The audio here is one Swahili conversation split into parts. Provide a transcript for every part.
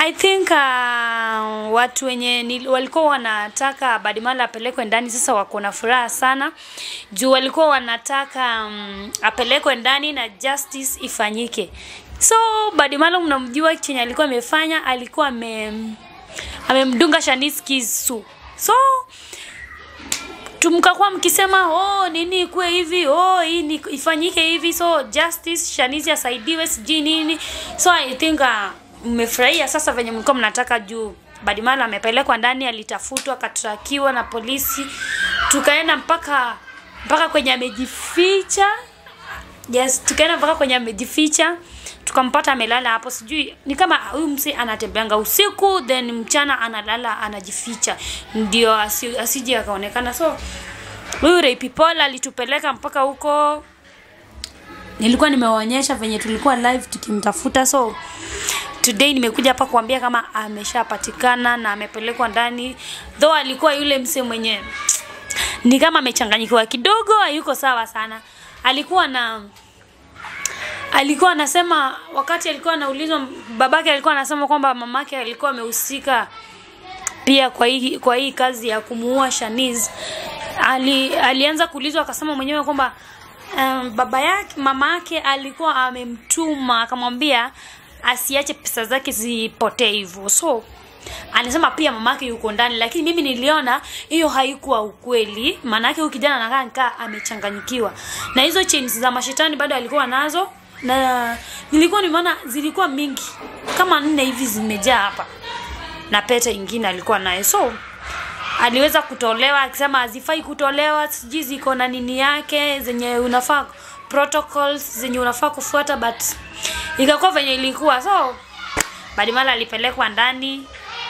I think uh, watu wenye ni, walikuwa wanataka Badimala apelekwe ndani sasa wako na furaha sana juu walikuwa wanataka um, apelekwe ndani na justice ifanyike. So Badimala mnamjua chenye alikuwa amefanya, alikuwa ame amemdunga Shanice kisu. So tumkakuwa mkisema oh nini kuwe hivi oh hii ni ifanyike hivi so justice Shanice asaidiwe sijui nini so I think uh, mmefurahia sasa venye mlikuwa mnataka juu Badimala amepelekwa ndani alitafutwa akatrakiwa na polisi tukaenda mpaka mpaka kwenye amejificha yes tukaenda mpaka kwenye amejificha tukampata amelala hapo sijui ni kama huyu msi anatembeanga usiku then mchana analala anajificha ndio asi, asije akaonekana so huyu Ray People alitupeleka mpaka huko nilikuwa nimewaonyesha venye tulikuwa live tukimtafuta so today nimekuja hapa kuambia kama ameshapatikana na amepelekwa ndani though alikuwa yule mse mwenye ni kama amechanganyikiwa kidogo hayuko sawa sana alikuwa na alikuwa anasema wakati alikuwa anaulizwa babake alikuwa anasema kwamba mamake alikuwa amehusika pia kwa hii kwa hii kazi ya kumuua Shanice ali, alianza kuulizwa akasema mwenyewe kwamba um, baba yake mama yake alikuwa amemtuma akamwambia asiache pesa zake zipotee hivyo so anasema pia mamake yuko ndani lakini mimi niliona hiyo haikuwa ukweli maana yake huyu kijana anakaa nikaa amechanganyikiwa na hizo chains za mashetani bado alikuwa nazo na nilikuwa nimeona zilikuwa mingi kama nne hivi zimejaa hapa na pete ingine alikuwa nayo so aliweza kutolewa akisema hazifai kutolewa sijui ziko na nini yake zenye unafaa protocols zenye unafaa kufuata but ikakuwa venye ilikuwa so Badimala alipelekwa ndani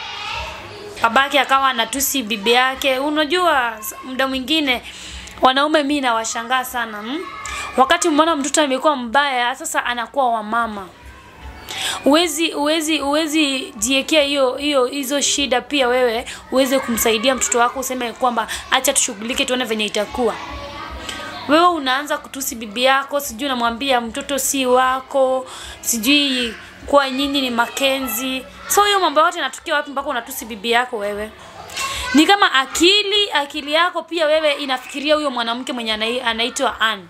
babake akawa anatusi bibi yake unajua muda mwingine wanaume mi nawashangaa sana hmm? wakati mwana mtoto amekuwa mbaya sasa anakuwa wa mama uwezi uwezi uwezi jiekea hiyo hiyo hizo shida pia wewe uweze kumsaidia mtoto wako useme kwamba acha tushughulike tuone venye itakuwa wewe unaanza kutusi bibi yako sijui unamwambia mtoto si wako sijui kuwa nyinyi ni makenzi so hiyo mambo yote yanatukia wapi mpaka unatusi bibi yako wewe ni kama akili akili yako pia wewe inafikiria huyo mwanamke mwenye anai- anaitwa Ann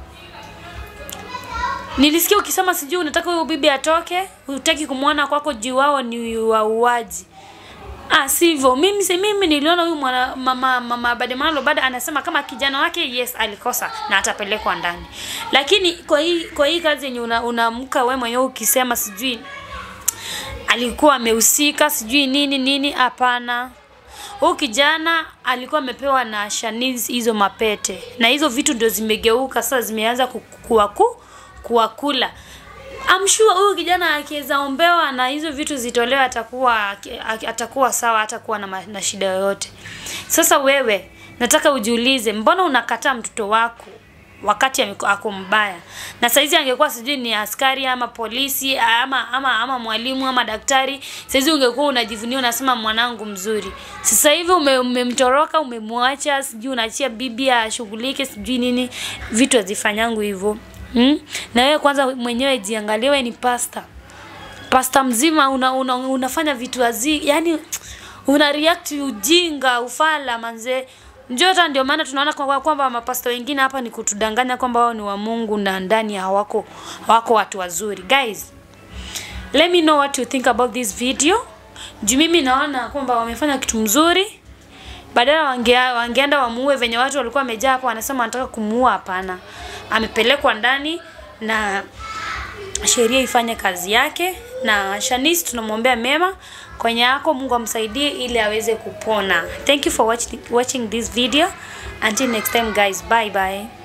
nilisikia ukisema sijui unataka huyo bibi atoke hutaki kumwona kwako juu wao ni wauaji Ah, sivyo. Mimi si mimi niliona huyu mwana mama mama Bademalo bado anasema kama kijana wake yes alikosa na atapelekwa ndani. Lakini kwa hii kwa hii kazi yenye una- unaamka wewe mwenyewe ukisema sijui alikuwa amehusika sijui nini nini, hapana. Huyu kijana alikuwa amepewa na Shanice hizo mapete na hizo vitu ndio zimegeuka sasa, zimeanza ku- kuwaku kuwakula. I'm sure huyu kijana akiweza ombewa na hizo vitu zitolewe atakuwa atakuwa sawa, atakuwa na, ma- na shida yoyote. Sasa wewe nataka ujiulize, mbona unakataa mtoto wako wakati ameko- ako mbaya? Na saizi angekuwa sijui ni askari ama polisi ama ama ama mwalimu ama daktari, saizi ungekuwa unajivunia unasema mwanangu mzuri. Sasa hivi ume- umemtoroka, umemwacha, sijui unaachia bibi ashughulike, sijui nini, vitu hazifanyangu hivyo. Hmm? Na wewe kwanza mwenyewe jiangalie, wewe ni pasta. Pasta mzima una, una, unafanya vitu hazi, yani una react ujinga, ufala manze. Njoo hata ndio maana tunaona kwamba kwamba mapasta wengine hapa ni kutudanganya kwamba wao ni wa Mungu na ndani hawako hawako watu wazuri. Guys, let me know what you think about this video. Juu mimi naona kwamba wamefanya kitu mzuri badala wange, wangeenda wamuue venye watu walikuwa wamejaa hapo, wanasema wanataka kumuua. Hapana, amepelekwa ndani na sheria ifanye kazi yake, na Shanice tunamwombea mema kwenye yako, Mungu amsaidie ili aweze kupona. Thank you for watching, watching this video. Until next time guys, bye bye.